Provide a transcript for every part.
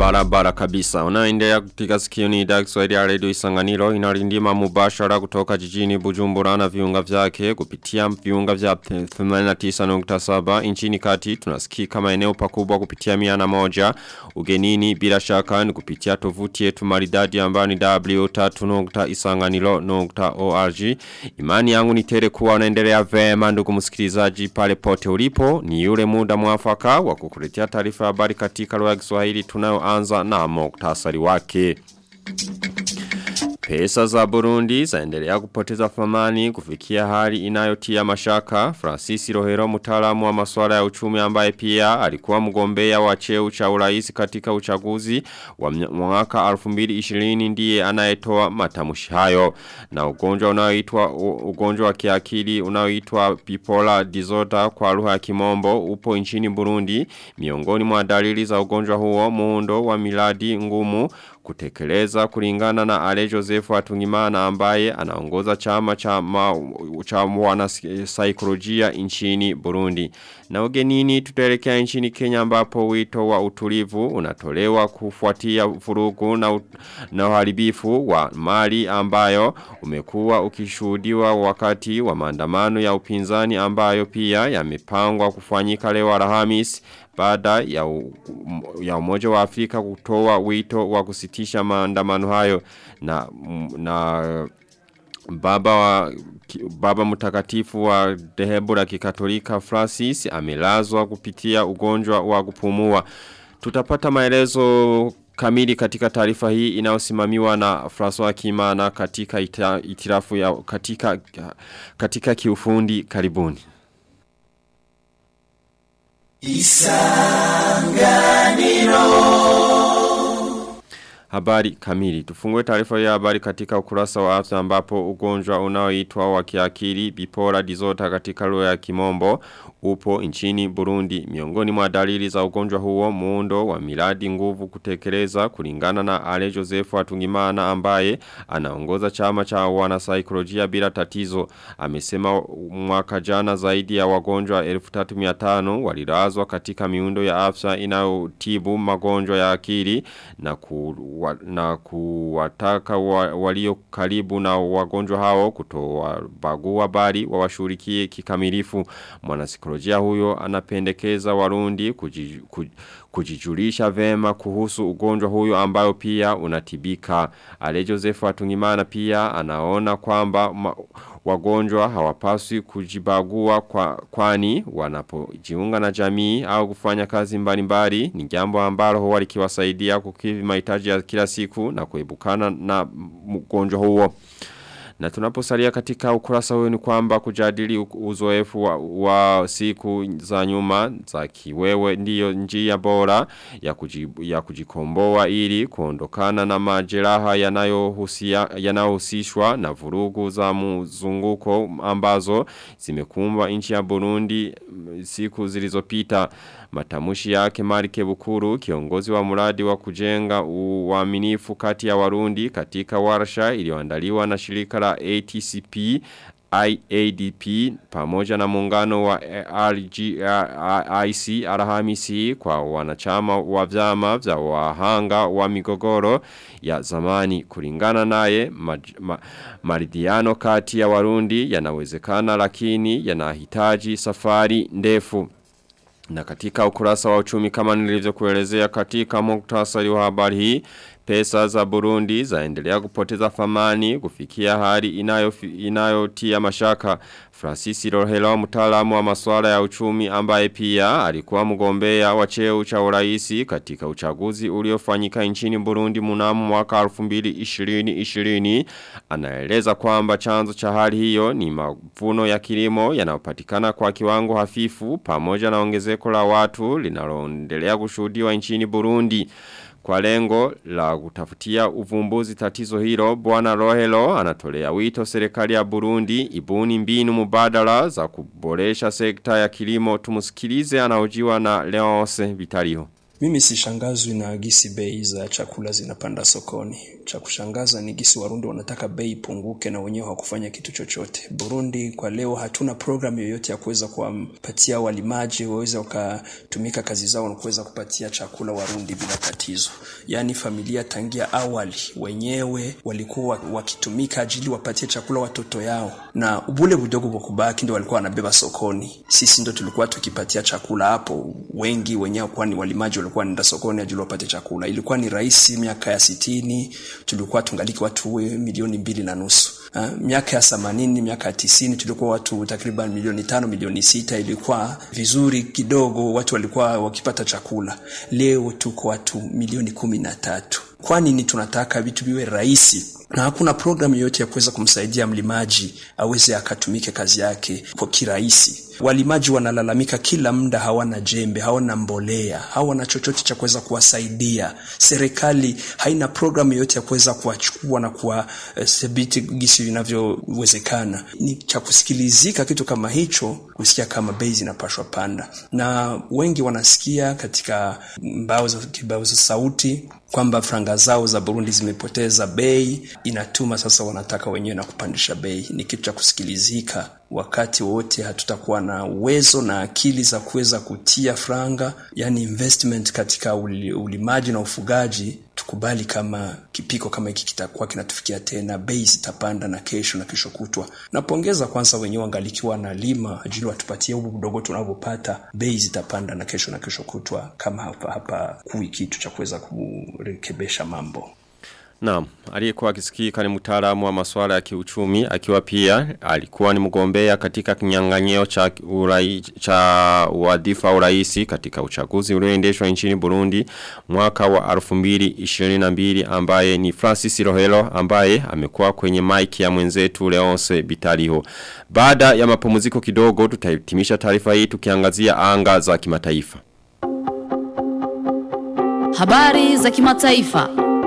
Barabara kabisa. Unaendelea kutika sikio ni idhaa Kiswahili ya Radio Isanganiro inarindima mubashara kutoka jijini Bujumbura na viunga vyake kupitia viunga vya 89.7 nchini kati tunasikia kama eneo pakubwa kupitia miana moja ugenini bila shaka ni kupitia tovuti yetu maridadi ambayo ni w3.isanganiro.org Imani yangu ni tere kuwa unaendelea vema ndugu msikilizaji pale pote ulipo ni yule muda mwafaka wa kukuletea taarifa habari katika lugha ya Kiswahili tunayoanza na muktasari wake. Pesa za Burundi zaendelea kupoteza thamani kufikia hali inayotia mashaka. Francis Rohero mtaalamu wa masuala ya uchumi ambaye pia alikuwa mgombea wa cheo cha urais katika uchaguzi wa mwaka 2020 ndiye anayetoa matamshi hayo. Na ugonjwa unaoitwa ugonjwa wa kiakili unaoitwa bipolar disorder kwa lugha ya kimombo upo nchini Burundi. Miongoni mwa dalili za ugonjwa huo muundo wa miladi ngumu kutekeleza kulingana na Ale Joseph Atungimana ambaye anaongoza chama cha ma, cha wana saikolojia nchini Burundi. Na ugenini tutaelekea nchini Kenya ambapo wito wa utulivu unatolewa kufuatia vurugu na, na uharibifu wa mali ambayo umekuwa ukishuhudiwa wakati wa maandamano ya upinzani ambayo pia yamepangwa kufanyika leo Alhamisi baada ya, u, ya umoja wa Afrika kutoa wito wa kusitisha maandamano hayo na, na baba wa baba mtakatifu wa dehebu la kikatolika Francis amelazwa kupitia ugonjwa wa kupumua. Tutapata maelezo kamili katika taarifa hii inayosimamiwa na François Kimana katika ita, itirafu ya katika katika kiufundi karibuni. Isanganiro Habari kamili. Tufungue taarifa ya habari katika ukurasa wa afya ambapo ugonjwa unaoitwa wa kiakili bipolar disorder katika lugha ya kimombo upo nchini Burundi. Miongoni mwa dalili za ugonjwa huo muundo wa miradi nguvu kutekeleza kulingana na Ale Joseph Atungimana ambaye anaongoza chama cha wanasaikolojia bila tatizo. Amesema mwaka jana zaidi ya wagonjwa 1300 walilazwa katika miundo ya afya inayotibu magonjwa ya akili na ku wa, na kuwataka wa, walio karibu na wagonjwa hao kutoa bagua bali wawashurikie kikamilifu. Mwanasikolojia huyo anapendekeza warundi kuji, kuj, kujijulisha vema kuhusu ugonjwa huyo ambayo pia unatibika. Ale Joseph Atungimana pia anaona kwamba ma, wagonjwa hawapaswi kujibagua kwa, kwani wanapojiunga na jamii au kufanya kazi mbalimbali ni jambo ambalo huwa likiwasaidia kukidhi mahitaji ya kila siku na kuebukana na mgonjwa huo. Na tunaposalia katika ukurasa huyo ni kwamba kujadili uzoefu wa, wa siku za nyuma za kiwewe ndiyo njia bora ya, kujibu, ya kujikomboa ili kuondokana na majeraha yanayohusishwa na vurugu za mzunguko ambazo zimekumba nchi ya Burundi siku zilizopita. Matamushi yake Marike Bukuru kiongozi wa mradi wa kujenga uaminifu kati ya Warundi katika warsha iliyoandaliwa na shirika la ATCP IADP pamoja na muungano wa RGIC Alhamisi kwa wanachama wa vyama vya wahanga wa migogoro ya zamani kulingana naye ma, ma, maridhiano kati ya Warundi yanawezekana lakini yanahitaji safari ndefu na katika ukurasa wa uchumi kama nilivyokuelezea katika muktasari wa habari hii pesa za Burundi zaendelea kupoteza thamani kufikia hali inayotia inayo mashaka. Francis Rohelo mtaalamu wa masuala ya uchumi ambaye pia alikuwa mgombea wa cheo cha urais katika uchaguzi uliofanyika nchini Burundi mnamo mwaka 2020 anaeleza kwamba chanzo cha hali hiyo ni mavuno ya kilimo yanayopatikana kwa kiwango hafifu pamoja na ongezeko la watu linaloendelea kushuhudiwa nchini Burundi. Kwa lengo la kutafutia uvumbuzi tatizo hilo, Bwana Rohelo anatolea wito serikali ya Burundi ibuni mbinu mubadala za kuboresha sekta ya kilimo. Tumusikilize anaojiwa na Leonce Vitaliho. Mimi sishangazwi na gisi bei za chakula zinapanda sokoni. cha kushangaza ni gisi Warundi wanataka bei ipunguke na wenyewe hawakufanya kitu chochote. Burundi kwa leo hatuna programu yoyote ya kuweza kuwapatia walimaji waweze wakatumika kazi zao na kuweza kupatia chakula Warundi bila tatizo. Yaani familia tangia awali wenyewe walikuwa wakitumika ajili wapatie chakula watoto yao, na bule budogo kwa kubaki ndo walikuwa wanabeba sokoni. Sisi ndo tulikuwa tukipatia chakula hapo, wengi wenyewe kwani walimaji walikuwa wanaenda sokoni ajili wapate chakula. Ilikuwa ni rahisi miaka ya sitini, tulikuwa tungaliki watu milioni mbili na nusu. Ha, miaka ya themanini, miaka ya tisini tulikuwa watu takriban milioni tano, milioni sita. Ilikuwa vizuri kidogo, watu walikuwa wakipata chakula. Leo tuko watu milioni kumi na tatu. Kwa nini tunataka vitu viwe rahisi na hakuna programu yoyote ya kuweza kumsaidia mlimaji aweze akatumike kazi yake kwa kirahisi. Walimaji wanalalamika kila muda, hawana jembe, hawana mbolea, hawana chochote cha kuweza kuwasaidia. Serikali haina programu yoyote ya kuweza kuwachukua na kuwadhibiti uh, gisi vinavyowezekana. Ni cha kusikilizika kitu kama hicho, kusikia kama bei zinapashwa panda, na wengi wanasikia katika mbao za kibao za sauti kwamba franga zao za Burundi zimepoteza bei, inatuma sasa wanataka wenyewe na kupandisha bei. Ni kitu cha kusikilizika. Wakati wote hatutakuwa na uwezo na akili za kuweza kutia franga, yani investment katika ulimaji na ufugaji, tukubali kama kipiko kama hiki kitakuwa kinatufikia tena, bei zitapanda na kesho na kesho kutwa. Napongeza kwanza wenyewe wangalikiwa na lima ajili watupatie hubu mdogo tunavyopata, bei zitapanda na kesho na kesho kutwa, kama hapa hapa kui kitu cha kuweza kurekebesha mambo. Naam, aliyekuwa akisikika ni mtaalamu wa masuala ya kiuchumi akiwa pia alikuwa ni mgombea katika kinyang'anyiro cha urai, cha wadhifa wa urais katika uchaguzi ulioendeshwa nchini Burundi mwaka wa 2022 ambaye ni Francis Rohelo ambaye amekuwa kwenye mic ya mwenzetu Leonce Bitaliho. Baada ya mapumziko kidogo tutahitimisha taarifa hii tukiangazia anga za kimataifa. Habari za kimataifa.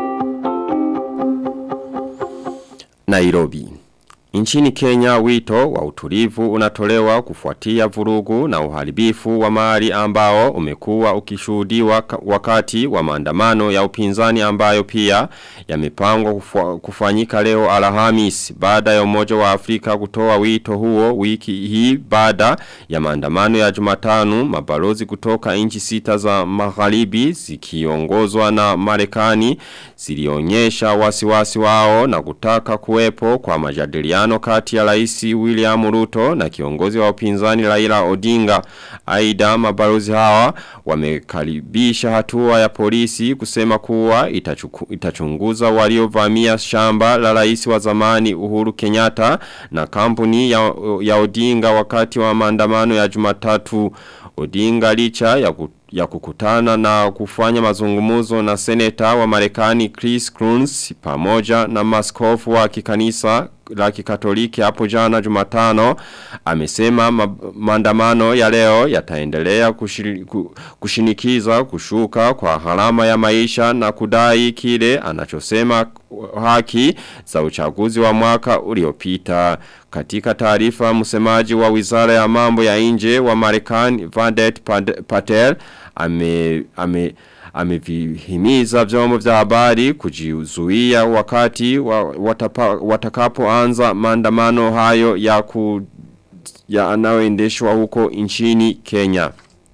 Nairobi. Nchini Kenya wito wa utulivu unatolewa kufuatia vurugu na uharibifu wa mali ambao umekuwa ukishuhudiwa wakati wa maandamano ya upinzani ambayo pia yamepangwa kufanyika leo Alhamis baada ya umoja wa Afrika kutoa wito huo wiki hii baada ya maandamano ya Jumatano mabalozi kutoka nchi sita za magharibi zikiongozwa na Marekani zilionyesha wasiwasi wao na kutaka kuwepo kwa majadiliano kati ya rais William Ruto na kiongozi wa upinzani Raila Odinga. Aida mabalozi hawa wamekaribisha hatua ya polisi kusema kuwa itachuku, itachunguza waliovamia shamba la rais wa zamani Uhuru Kenyatta na kampuni ya, ya Odinga wakati wa maandamano ya Jumatatu. Odinga licha ya kutu ya kukutana na kufanya mazungumuzo na seneta wa Marekani Chris Coons pamoja na maskofu wa kikanisa la kikatoliki hapo jana Jumatano amesema ma maandamano ya leo yataendelea kushiri, kushinikiza kushuka kwa gharama ya maisha na kudai kile anachosema haki za uchaguzi wa mwaka uliopita katika taarifa msemaji wa Wizara ya Mambo ya Nje wa Marekani Vandet Patel ame ame amevihimiza vyombo vya habari kujizuia wakati wa, watapa, watakapoanza maandamano hayo ya ku ya anayoendeshwa huko nchini Kenya.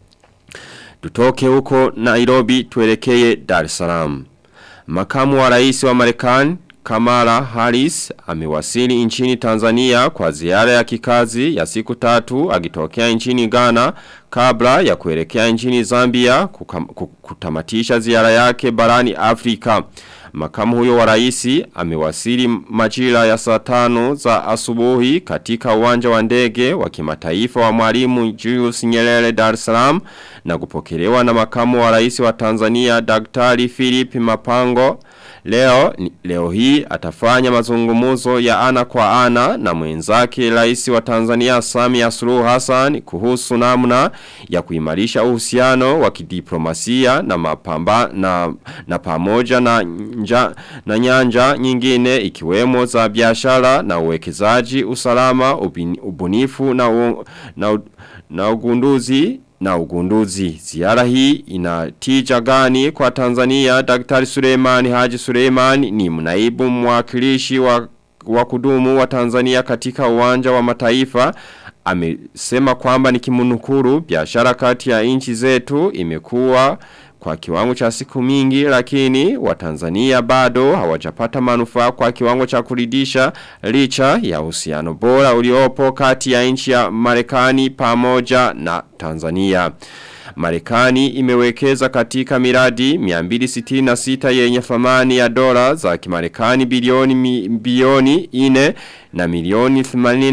Tutoke huko Nairobi tuelekee Dar es Salaam. Makamu wa rais wa Marekani Kamala Harris amewasili nchini Tanzania kwa ziara ya kikazi ya siku tatu akitokea nchini Ghana kabla ya kuelekea nchini Zambia kukam, kutamatisha ziara yake barani Afrika. Makamu huyo wa raisi amewasili majira ya saa tano za asubuhi katika uwanja wa ndege wa kimataifa wa mwalimu Julius Nyerere Dar es Salaam na kupokelewa na makamu wa rais wa Tanzania Daktari Philip Mapango Leo, leo hii atafanya mazungumuzo ya ana kwa ana na mwenzake rais wa Tanzania Samia Suluhu Hassan kuhusu namna ya kuimarisha uhusiano wa kidiplomasia na mapamba na, na pamoja na, nja, na nyanja nyingine ikiwemo za biashara na uwekezaji usalama ubin, ubunifu na, u, na, na ugunduzi na ugunduzi. Ziara hii inatija gani kwa Tanzania Daktari Suleimani Haji Suleimani ni mnaibu mwakilishi wa, wa kudumu wa Tanzania katika uwanja wa mataifa amesema kwamba ni kimunukuru biashara kati ya nchi zetu imekuwa kwa kiwango cha siku mingi lakini watanzania bado hawajapata manufaa kwa kiwango cha kuridisha licha ya uhusiano bora uliopo kati ya nchi ya Marekani pamoja na Tanzania. Marekani imewekeza katika miradi 266 yenye thamani ya dola za kimarekani bilioni mi, bilioni 4 na milioni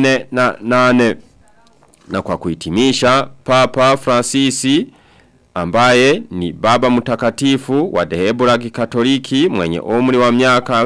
88 na kwa kuhitimisha Papa Francisi ambaye ni baba mtakatifu wa dhehebu la kikatoliki mwenye umri wa miaka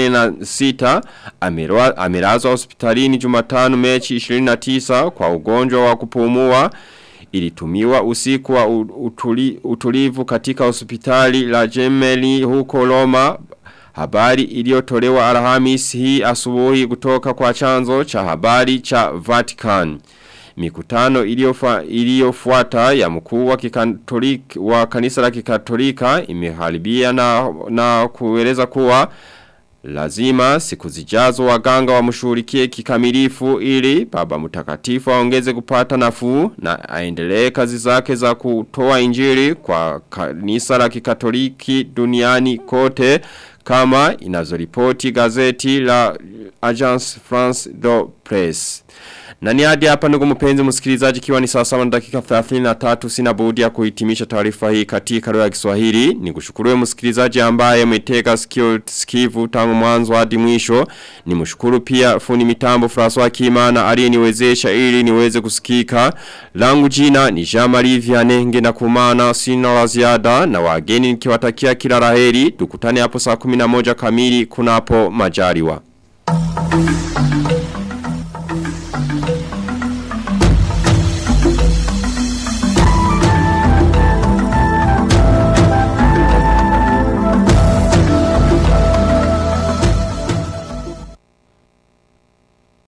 86 amelazwa hospitalini Jumatano Mechi 29 kwa ugonjwa wa kupumua ilitumiwa usiku wa utuli, utulivu katika hospitali la Gemelli huko Roma Habari iliyotolewa Alhamis hii asubuhi kutoka kwa chanzo cha habari cha Vatican. Mikutano iliyofuata ya mkuu wa kikatoliki wa kanisa la kikatolika imeharibia na, na kueleza kuwa lazima siku zijazo waganga wamshughulikie kikamilifu ili baba mtakatifu aongeze kupata nafuu na aendelee kazi zake za kutoa injili kwa kanisa la kikatoliki duniani kote kama inazoripoti gazeti la Agence France de Presse. Na ni hadi hapa ndugu mpenzi msikilizaji kiwa ni saa sawa na dakika 33 sina budi ya kuhitimisha taarifa hii katika lugha ya Kiswahili. Nikushukuru msikilizaji ambaye umetega sikio sikivu tangu mwanzo hadi mwisho. Nimshukuru pia fundi mitambo François Kimana aliyeniwezesha ili niweze kusikika. Langu jina ni Jean-Marie Vianney ngena kumana sina la ziada na wageni nikiwatakia kila laheri. Tukutane hapo saa 11 kamili kunapo majaliwa. Thank you.